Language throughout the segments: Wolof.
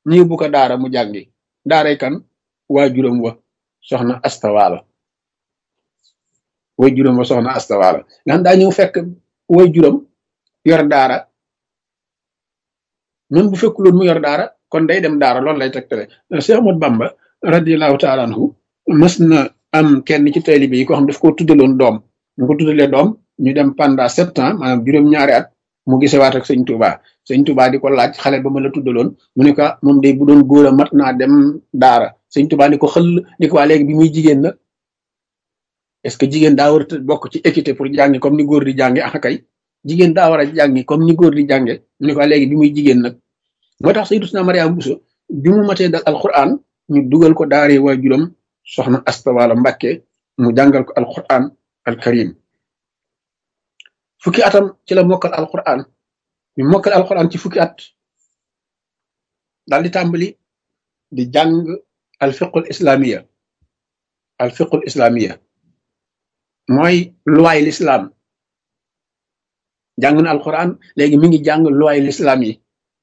ñu yóbbu ko daara mu jàngi daaray kan waa juróom wa soxna astawaalo way juróom wa soxna astawaalo nga xam daa ñëw fekk way juróom yor daara même bu fekkuloon mu yor daara kon day dem daara loolu lay tegtale Cheikh Ahmad Bamba radiallahu taala anhu mës na am kenn ci taalibe yi ko xam daf ko tuddaloon doom mu ko tuddalee doom ñu dem pendant sept ans maanaam juróom-ñaari at mu gisewaat ak sëñ Touba sëñ Touba di ko laaj xale ba ma la tuddaloon mu ne ko moom day bu doon góor a mat naa dem daara sëñ Touba ni ko xëll ni ko waa léegi bi muy jigéen nag est-ce que jigéen daa war a bokk ci équité pour jàngi comme ni góor di jànge ah kay jigéen daa war a jàngi comme ni góor di jànge mu ne ko waa léegi bi muy jigéen nag moo tax Sayyidatuna Mariama Bousso bi mu matee dal alquran ñu dugal ko daaree waajuram soxna Astawaalo Mbàkke mu jàngal ko alquran alkarim fukki atam ci la mokkal alquran ñu mokkal alquran ci fukki at daal di tàmbali di jàng alfiqul islamiya alfiqul islamiya mooy luwaay l'islam jàng na alquran léegi mi ngi jàng luwaay l'islam yi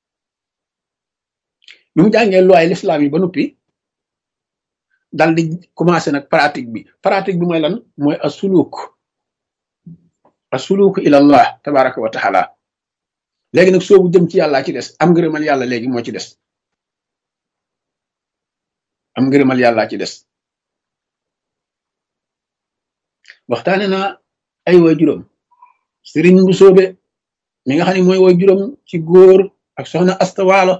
bi mu jàngee luwaay l'islam yi ba noppi dal di commencé nag pratique bi pratique bi mooy lan mooy asuluk asuluk ila allah tabaraka wa taala léegi nag soobu jëm ci yàlla ci des am ngërëmal yàlla léegi moo ci des am ngërëmal yàlla ci des waxtaane na ay way juróom sëriñ bu soobe mi nga xam ne mooy way juróom ci góor ak soxna astawaalo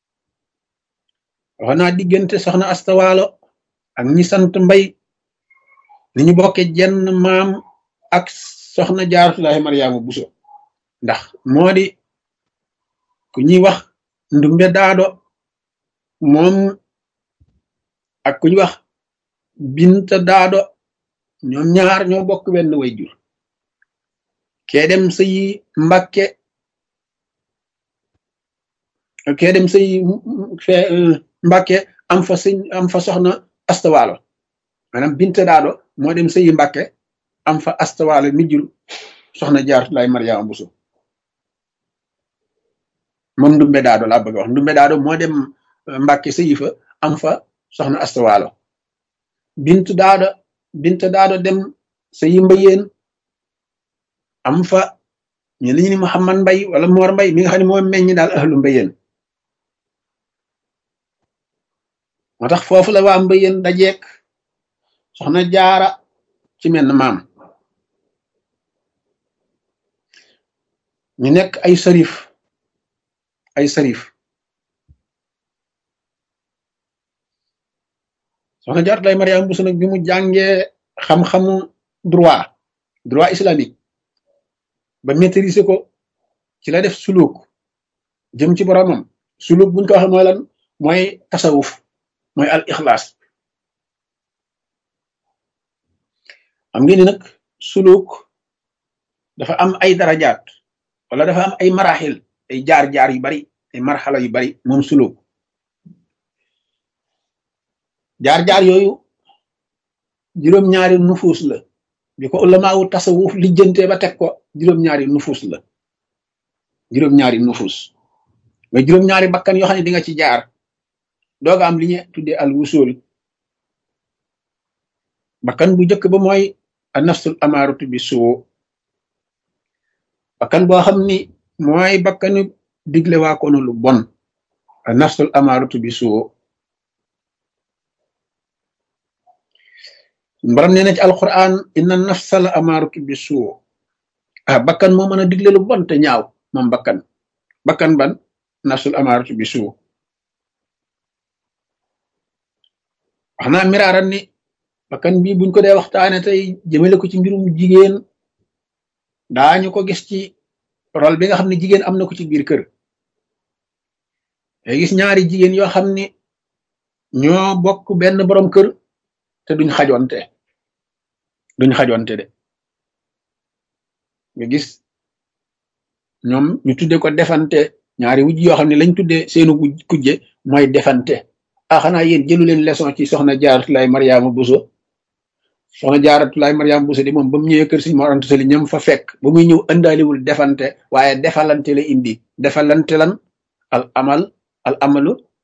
wax naa diggante soxna astawaalo ak ñi sant mbay ni ñu bokke jenn maam ak soxna jaaratullahi mariama buso ndax moo di ku ñuy wax ndumbe daado moom ak ku ñuy wax binta daado ñoom ñaar ñoo bokk benn way jur kee dem sëyi mbakke kee dem sëyi fe mbakke am fa sëñ am fa soxna astawaalo maanaam binta daado moo dem sëyi mbakke am fa astawaalo mi jur soxna jaaratullahi mariama buso moom ndumbe daado laa bëgg wax ndumbe daado moo dem mbàkke sëyi fa am fa soxna astawaalo bint daado bint daado dem sëyi mbayeen am fa ñu li ñu ni Muhammad mbay wala moor mbay mi nga xam ne moo meññ daal ahlu mbayeen moo tax foofu la waa mbayeen dajeek soxna jaara ci menn maam ñu nekk ay sarif ay sarif soxna jaaratu lay Mariama Bousso nag bi mu jàngee xam-xamu droit droit islamique ba maîtriser ko ci la def suluk jëm ci boromam suluk buñ ko waxee mooy lan mooy tasawuf mooy al ixlaas xam ngeen ni nag suluk dafa am ay darajaat wala dafa am ay maraxil ay jaar-jaar yu bari ay marxala yu bari moom suluk jaar-jaar yooyu juróom-ñaari nufuus la bi ko ulamaawu tasawuf lijjante ba teg ko juróom-ñaari nufuus la juróom-ñaari nufuus nga juróom-ñaari bakkan yoo xam ne di nga ci jaar dooga am li ñu tuddee al wusul bakkan bu njëkk ba mooy a nafsul amaaratu bi suu bakkan boo xam ni mooy bakkanu digle waa koonu lu bon a nafsul amaaratu bi suu mbaram nee na ci alquran inna nafsa la amaaratu bi suu ah bakkan moo mën a digle lu bon te ñaaw moom bakkan bakkan ban nafsul amaaratu bi suu wax naa miraaran ni bakkan bii buñ ko dee waxtaane tey jëmale ko ci mbirum jigéen daañu ko gis ci rôle bi nga xam ne jigéen am na ko ci biir kër day gis ñaari jigéen yoo xam ni ñoo bokk benn borom kër te duñ xajonte duñ xajonte de nga gis ñoom ñu tudde ko defante ñaari wujj yoo xam ne lañ tudde seenu kujje mooy defante ah xanaa yéen jëlu leen leçon ci soxna jaaratulaay mariama buso soxna jaaratulaay mariama buso di moom ba mu ñëwee kër si Mor Anta Sali ñam fa fekk ba muy ñëw ëndaaliwul defante waaye defalante la indi defalante lan al amal al amalu